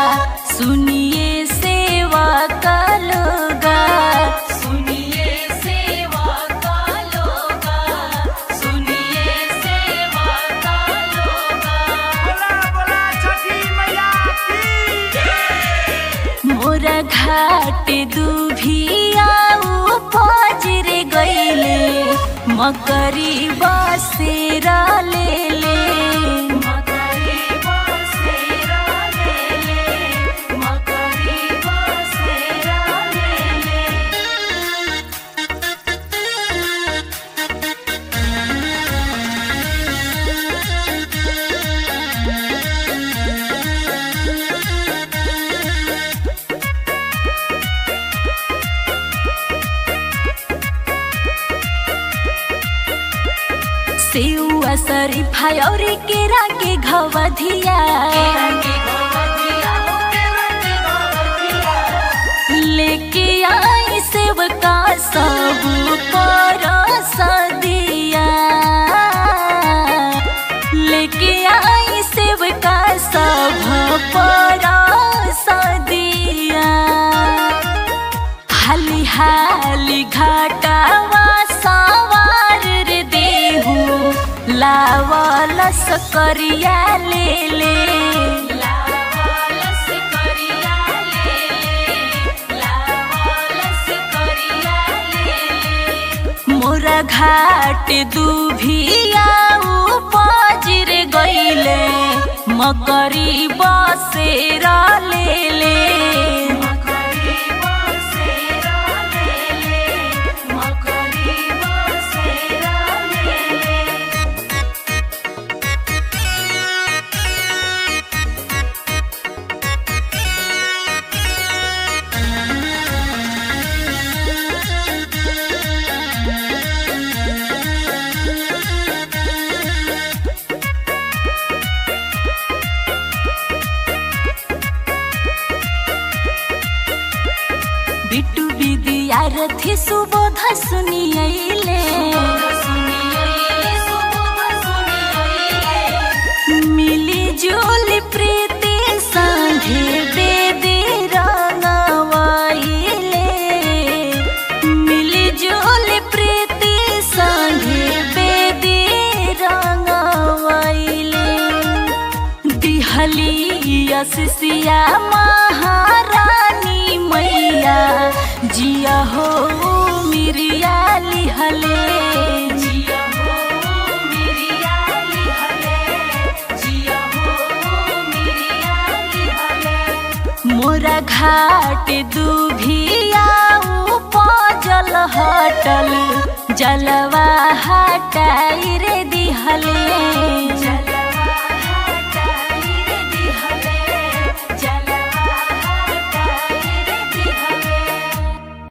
सुनिए सेवा का लोगा सुनिए सेवा का लोगा सुनिए सेवा का लोगा बोला बोला छठी मैया की मोरा घाट दुभिया पजरे गईले मकरी बसेरा ले ले मकरी बसेरा ले ले मकरी बसेरा ले ले सेउआ शरीफा और केरा के घवधिया केरा के गोवधिया हो केरा के गोवधिया लेके आई सेवका सब पर सदिया लेके आई सेवका सब पर सदिया हाली हाली घाटावा सवार रे देहू लावलस करिया ले ले लावालस करिया ले ले लावालस करिया ले ले मोरा घाट दुभिया पजर गईले मकरी बसेरा ले ले मकरी बसेरा ले ले मकरी बसेरा ले ले बिट्टू विद्यार्थी सुबोध सुनियले सुनिए सुबह सुनिए मिली जुली प्रीति संगे बेदी रंगवाइले मिली जुली प्रीति संगे बेदी रंगवाइले दिहली यसिया महारानी मैया जिया हो मिरिया लिहले जिया हो मिरिया लिहले जिया हो मिरिया लिहले मोरा घाट दुभिया पजल हटल